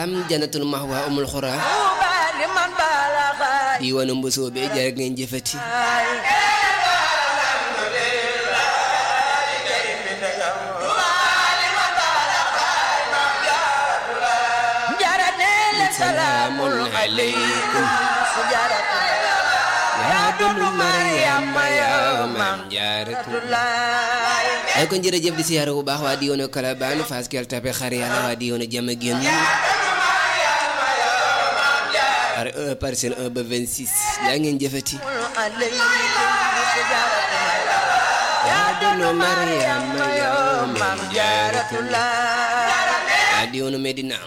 salaam jannatul mahwa umul xura diwaanu mbosoo be jërë ngeen jëfati salaamun aleykum yaa dunu Mariama yaa maam jaaratu ay kon jërëjëf di siyaare bu baax waa diwaanu Kalabaan Fass Gueule Tapée xar yàlla waa diwaanu Diamaguène par 1 parcelle 1 ba 26 yaa ngeen jëfati yaa dunu Mariama yaa maam jaaratu waa diwaanu Medina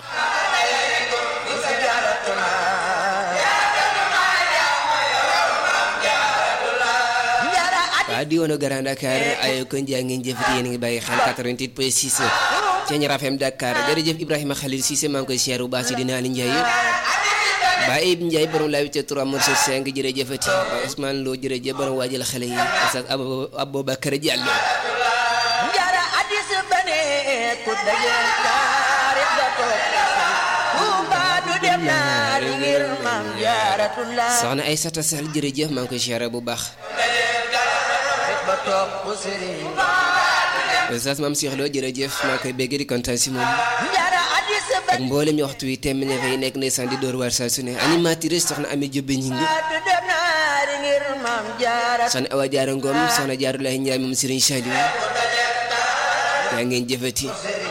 waa diwaanu Grand Dakar ay kon jaa ngeen jëfati yéen a ngi bàyyi xel 88 point 6 Thiéniere FM Dakar jërëjëf Ibrahima Khalil Cissé maa ngi koy siyaare bu baax si dina Ali Ndiaye Baye Ibou Ndiaye borom laa witte 3 morceau 5 jërëjëfati Baye Ousmane Lo jërëjëf borom waajal xale yi Oustaz Aboubacar Diallo njara addis bane ku daje taarix ba toog Tuuba du dem naari ngir maam jaaratullah soxna Aïssata Sall jërëjëf maa ngi koy siyaare bu baax ba toog bu sëriñ Oustaz Mame Cheikh Lo jërëjëf maa ngi koy bégg di kontaan si moom njara addis ak bane mboolem ñu waxtu wi temm ne fay nekk ndeysaan di door waar saa su ne animatrice soxna Ami Jobbe ñi ngi du dem naari ngir maam jaarat soxna Awa Jaara Ngom soxna Jaarulaay Njaay moom Serigne Saliou yaa ngeen jëfati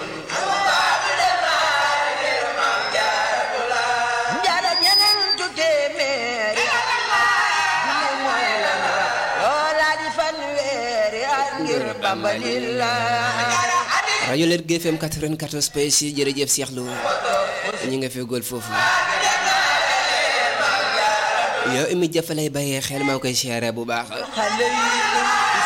njara ñeneen tu téeméeri junni mooy la ñu loola di fanweeri at ngir Bamba lillah rajo Lergui FM 94 point 6 jërëjëf Cheikh Lo ñu nga fegool foofu yow imi jàppalay bàyyee xel maa ngi koy siyaare bu baax xale yi